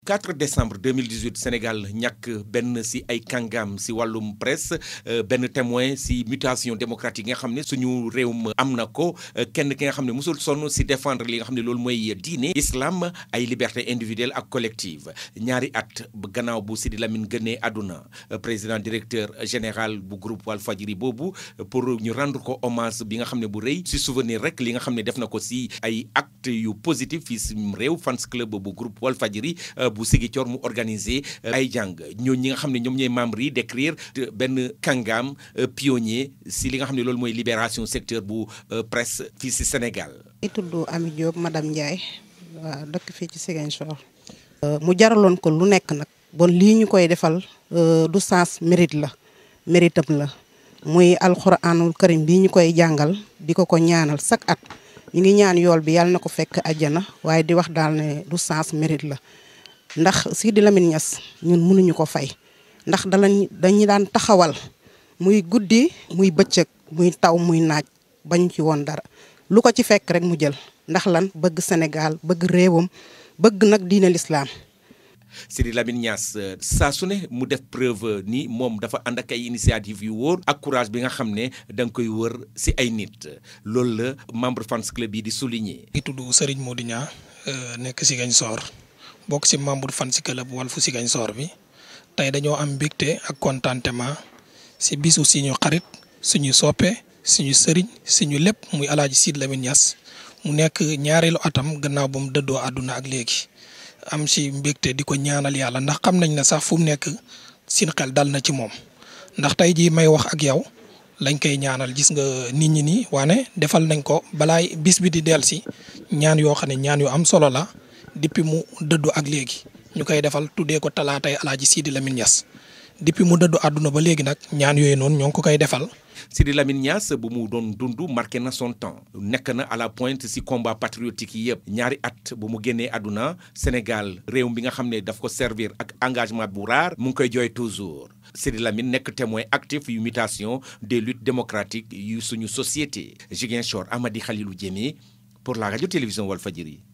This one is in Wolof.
4 décembre 2018 Sénégal ñàkk benn si ay kàngam si wàllum presse benn témoin si mutation démocratique yi nga xam ne suñu réewum am na ko kenn ki nga xam ne mosul sonn si défendre li nga xam ne loolu mooy diine islam ay liberté individuelle ak collective ñaari at gannaaw bu Sidi Lamine gënee àdduna président directeur général bu groupe Walfadjri boobu pour ñu rendre ko hommage bi nga xam ne bu rëy si souvenir rek li nga xam ne def na ko si ay acte yu positif fii si réew fans club bu groupe Walfadjri bu Ziguinchor mu organisé ay jàng ñoo ñi nga xam ne ñoom ñooy membres yi d'écrire benn kàngaam pionnier si li nga xam ne loolu mooy libération secteur bu presse fii si Sénégal. i tudd Ami Diop madame Ndiaye waaw dëkk fii ci Ziguinchor. mu jaraloon ko lu nekk nag. bon lii ñu koy defal du sens mérite la méritam la muy alxuraanul karim bii ñu koy jàngal di ko ko ñaanal chaque at ñu ngi ñaan yool bi yàlla na ko fekk àjjana waaye di wax daal ne du sens mérite la. ndax Sidi Lamine Niass ñun mënuñu ko fay ndax dalañ dañu daan taxawal muy guddi muy bëccëg muy taw muy naaj bañ ci woon dara lu ko ci fekk rek mu jël ndax lan bëgg Sénégal bëgg réewam bëgg nag diine l'islam Sidi Lamine Niass saa su ne mu def preuve ni moom dafa ànd ak ay initiative yu wóor ak courage bi nga xam ne da nga koy wër si ay nit loolu la membre fans club yi di souligner. di tudd Serigne Modou Niang nekk Ziguinchor bokk ci membre fan si club Walfu Ziguinchor bi tey dañoo am mbégte ak contentement si bisu suñu xarit suñu soppe suñu sëriñ suñu lépp muy alaaji Sidi Lamine Niass mu nekk ñaareelu atam gannaaw ba mu dëddoo àdduna ak léegi am si mbégte di ko ñaanal yàlla ndax xam nañ ne sax fu mu nekk sin xel dal na ci moom ndax tey jii may wax ak yow lañ koy ñaanal gis nga nit ñi nii waane defal nañ ko balaay bis bi di del si ñaan yoo xam ne ñaan yu am solo la depuis mu dëddu ak léegi ñu koy defal tuddee ko talaatay alaaji Sidi Lamine Niass depuis mu dëddu àdduna ba léegi nag ñaan yooyu noonu ñoo ngi ko koy defal. Sidi Lamine Niass bu mu doon dund marqué na son temps nekk na à la pointe si combat patriotique yi yëpp ñaari at bu mu génnee àdduna Sénégal réew bi nga xam ne daf ko servir ak engagement bu rare mu ngi koy jooy toujours Sidi Lamine nekk témoin actif yu mutation des luttes démocratiques yu suñu société Ziguinchor Amady Khalilou Diémé pour la radio télévision Walfadjri